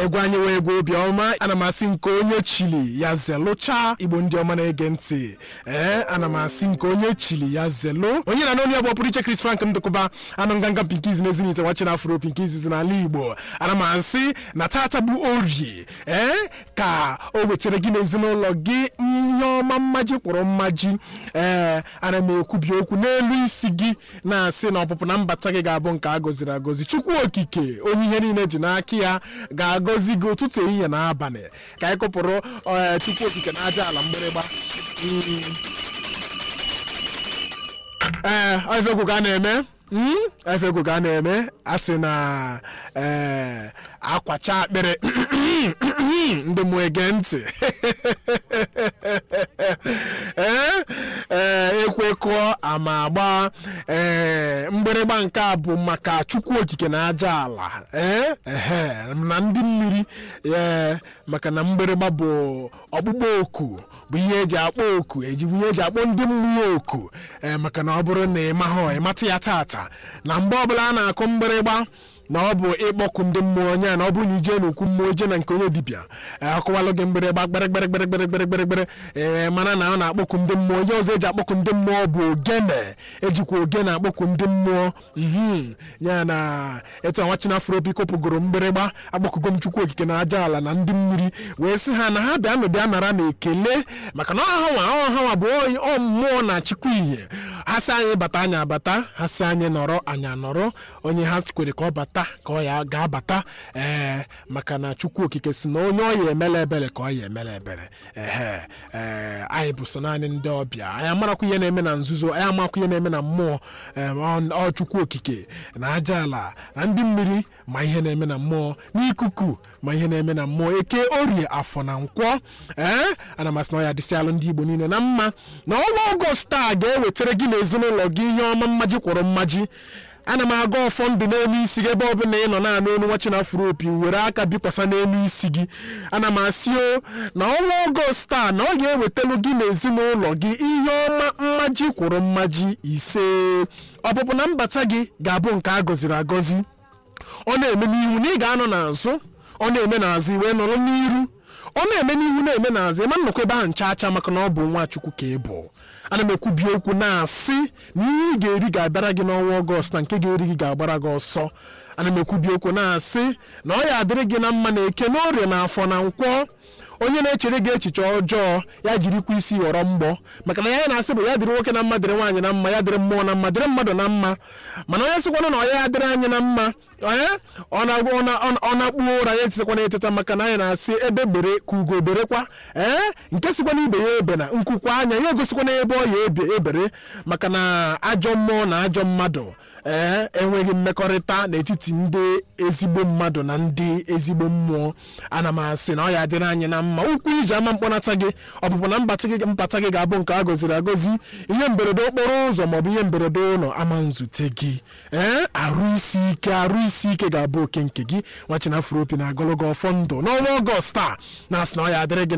egwu anyị wee egwu obiọma ana m asị nke onye chili ya zelụcha igbo ndị ọma na-ege ntị ee ana m asị nke onye chili ya zelụ onye na n'onye bụ ọpụrụ iche Chris Frank ndụkụba anụ nganga pinkiz na ezinite wachiri afro pinkiz n'ala igbo ana m asị na tata bụ orie ee ka o wetara gị n'ezinụlọ gị ihe ọma mmaji kwụrụ mmaji ee ana m ekwubi okwu n'elu isi gị na-asị na ọpụpụ na mbata gị ga-abụ nke a gọziri agọzi chukwu okike onye ihe niile ji n'aka ya ga-agọzi gị ụtụtụ ehihie na abalị ka anyị kụpụrụ ee, chukwu okike na aja ala mgbịrịgba Mm. ee efegwu ka a na-eme Mm, efegwu ka a na-eme a sị na ee akwacha akpịrị ndị mụ ege ntị ee ee ekwekọọ ama agba ee mgbịrịgba nke a bụ maka chukwu okike na aja ala ee ehe na ndị mmiri ee maka na mgbịrịgba bụ ọkpụkpọ oku bụ ihe eji akpọ oku ejibu ihe eji akpọ ndị mmụọ oku ee maka na ọ bụrụ na ị mahụ ịmata ya tata na mgbe ọbụla a na-akụ mgbịrịgba na ọ bụ ịkpọku ndị mmụọ onye a na ọ bụrụ na ije n'okwu mmụọ ije na nke onye dibịa ee, akụwalụ gị mgbịrịgba gbịrịgbịrịgbịrịgbịrịgbịrịgbịrị ee mana na ọ na-akpọku ndị mmụọ ihe ọzọ eji akpọku ndị mmụọ bụ ogene ejikwa ogene akpọku ndị mmụọ mhm ya na etu anwachina afropi kopụgoro mgbịrịgba akpọkugo m chukwu okike na aja ala na ndị mmiri wee sị ha na ha bịa nụ bịa nara na ekele maka na ọhanwa ọhanwa bụ oyi- ọ mmụọ na chukwu ihe ha sị anyị bata anyị abata ha sị anyị nọrọ anyị anọrọ onye ha kwere ka ọ bata ka ọ ya ga-abata ee maka na chukwu okike si na onye ọ ya emela ebere ka ọ ya emela ebere ehe ee anyị bụ so naanị ndị ọbịa anyị amarakwa ihe na-eme na nzuzo anyị amakwa ihe na-eme na mmụọ em, ọ ọ chukwu okike na aja ala na ndị mmiri ma ihe na-eme na mmụọ n'ikuku ma ihe na-eme na mmụọ eke orie afọ na nkwọ ee ana m asị na ọ ya dịsịalụ ndị igbo niile na mma na ọnwa ọgọst a ga-ewetara gị na ezinụlọ gị ihe ọma mmaji kwụrụ mmaji ana m aga ọfọ ndụ n'elu isi gị ebe ọbụla ị nọ na-anụ onu nwachi na afro opi were aka bikwasa n'elu isi gị ana m asị o na ọnwa ọgọst a na ọ ga-ewetalu gị na ezinụlọ gị ihe ọma mmaji kwụrụ mmaji ise ọpụpụ na mbata gị ga-abụ nke a gọziri agọzi ọ na-eme n'ihu na ị ga-anọ n'azụ ọ na-eme n'azụ iwe nọrọ n'iru ọ na-eme n'ihu na-eme n'azụ ịma nnọkọ ebe ahụ ncha acha maka na ọ bụ nwa chukwu ka ị bụ ana m ekwubi okwu na-asị na ihe ị ga-eri ga-abịara gị n'ọnwa ọgọst na nke ga-eri gị ga-agbara gị ọsọ ana m ekwubi okwu na-asị na ọ ya adịrị gị na mma na eke na orie na afọ na nkwọ onye na-echere gị echiche ọjọọ ya jirikwa isi ghọrọ mgbọ maka na ya na-asị bụ ya dịrị nwoke na mma dịrị nwaanyị na mma ya dịrị mmụọ na mma dịrị mmadụ na mma mana onye sịkwana na ọya ya dịrị anyị na mma ee ọ na-agwa- ọ na- ọ na- ọ na-akpụ ụra ya etitekwana eteta maka na anyị na-asị ebe bere ka ugo berekwa ee nke sikwana ibe ya ebe na nkwukwa anya ya egosikwana ebe ọ ya ebe ebere maka na ajọ mmụọ na ajọ mmadụ ee enweghị mmekọrịta n'etiti ndị ezigbo mmadụ na ndị ezigbo mmụọ ana m asị na ọ ya adịrị anyị na mma ụkwụ iji ama mkpọnata gị ọpụpụ na mbata gị mpata gị ga-abụ nke a gọziri agọzi ihe mberede okporo ụzọ maọbụ ihe mberede ụlọ ama nzute gị ee arụ isi ike arụ isi ike ga-abụ oke nke gị nwachina afropi na ogologo ọfọ ndụ n'ọnwa ọgọst a na-asị na ọ ya adịrị gị